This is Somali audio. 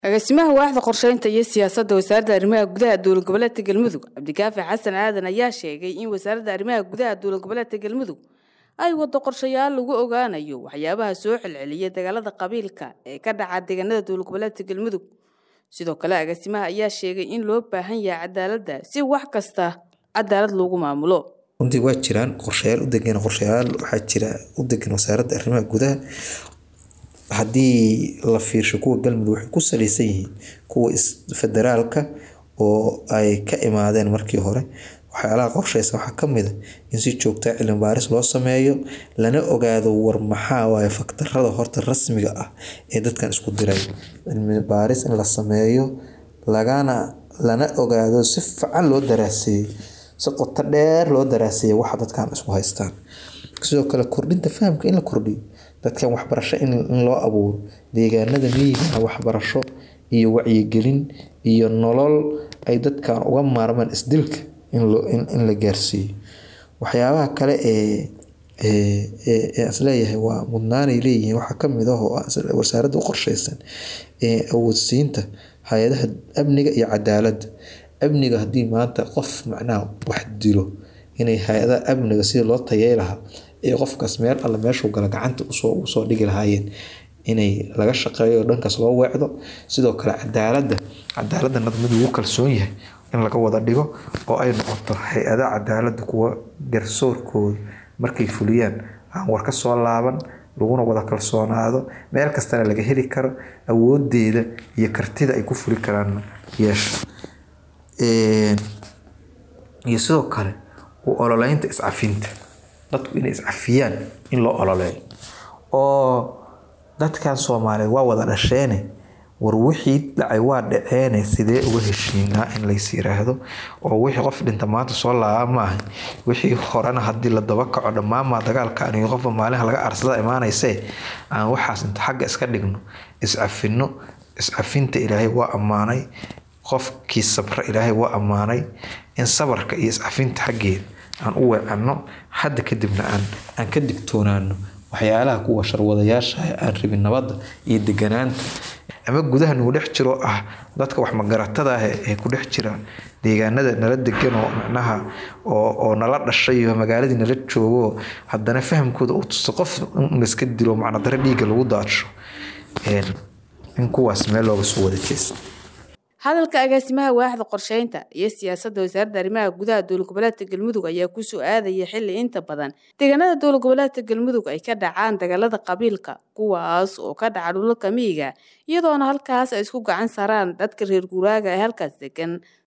agaasimaha waaxda qorsheynta iyo siyaasadda wasaaradda arrimaha gudaha dowlad goboleedka galmudug cabdikaafi xasan aadan ayaa sheegay in wasaaradda arrimaha gudaha dowlad goboleedka galmudug ay wado qorshayaal lagu ogaanayo waxyaabaha soo celceliya dagaalada qabiilka ee ka dhaca deegaanada dowlad goboleedka galmudug sidoo kale agaasimaha ayaa sheegay in loo baahan yahay cadaaladda si wax kasta cadaalad loogu maamulo runtii waa jiraan qorshayaal u degan qorshayaal waxaa jira u degan wasaaradda arrimaha gudaha haddii la fiirsho kuwa galmudug waxay ku saleysan yihiin kuwa federaalka oo ay ka imaadeen markii hore waxyaalaha qorsheysa waxaa kamid a in si joogtaa cilmi baaris loo sameeyo lana ogaado war maxaa waaye faktarada horta rasmiga ah ee dadkan isku diray cilmi baaris in la sameeyo lagana lana ogaado si fican loo daraaseeyo si qoto dheer loo daraaseeyo waxa dadkan isku haystaan sidoo kale kordhinta fahamka in la kordhiyo dadkan waxbarasho in loo abuuro deegaanada miyiga waxbarasho iyo wacyigelin iyo nolol ay dadkan uga maarmaan isdilka in la gaarsiiyo waxyaabaha kale ee isleeyahay waa mudnaanay leeyihiin waxaa kamid ah oo wasaaradda u qorsheysan ee awoodsiinta hay-adaha amniga iyo cadaaladda amniga haddii maanta qof macnaha wax dilo inay hay-adaha amniga sidii loo tayey lahaa ee qofkaas meel alle meeshuu gala gacanta usoo dhigi lahaayeen inay laga shaqeeyo dhankaas loo weecdo sidoo kale cadaaladda cadaaladda nadmadu ugu kalsoon yahay in laga wada dhigo oo ay noqoto hay-ada cadaaladda kuwa garsoorkooda markay fuliyaan aan war ka soo laaban laguna wada kalsoonaado meel kastana laga heli karo awoodeeda iyo kartida ay ku fuli karaan yeesha iyo sidoo kale u ololeynta iscafinta dadku inay iscafiyaan in loo ololeeyo oo dadkan soomaaliyeed waa wada dhasheene war wixii dhacay waa dhaceene sidee uga heshiinaa in lays yiraahdo oo wixii qof dhinta maanta soo laaba maaha wixii horena haddii la daba kaco dhammaanmaa dagaalkan iyo qofba maalinha laga arsada imaanaysee aan waxaas inta xagga iska dhigno iscafino iscafinta ilaahay waa ammaanay qofkii sabra ilaahay waa ammaanay in sabarka iyo iscafinta xaggeeda aan u weecanno hadda kadibna aan aan ka digtoonaano waxyaalaha kuwa sharwadayaasha aan rabin nabadda iyo deganaanta ama gudaha nagu dhex jiro ah dadka wax magaratada ah ee ku dhex jira deegaanada nala degan oo macnaha oo nala dhashay oo magaaladii nala joogo haddana fahamkooda uu tusto qof in laiska dilo macnadare dhiigga lagu daadsho in kuwaas meel looga soo wada jeesto hadalka agaasimaha waaxda qorsheynta iyo siyaasadda wasaaradda arrimaha gudaha dowlad goboleedka galmudug ayaa kusoo aadaya xilli inta badan deegaanada dowlad goboleedka galmudug ay ka dhacaan dagaalada qabiilka kuwaas oo ka dhaca dhulalka miyiga iyadoona halkaas ay isku gacan saaraan dadka reer guuraaga ee halkaas degan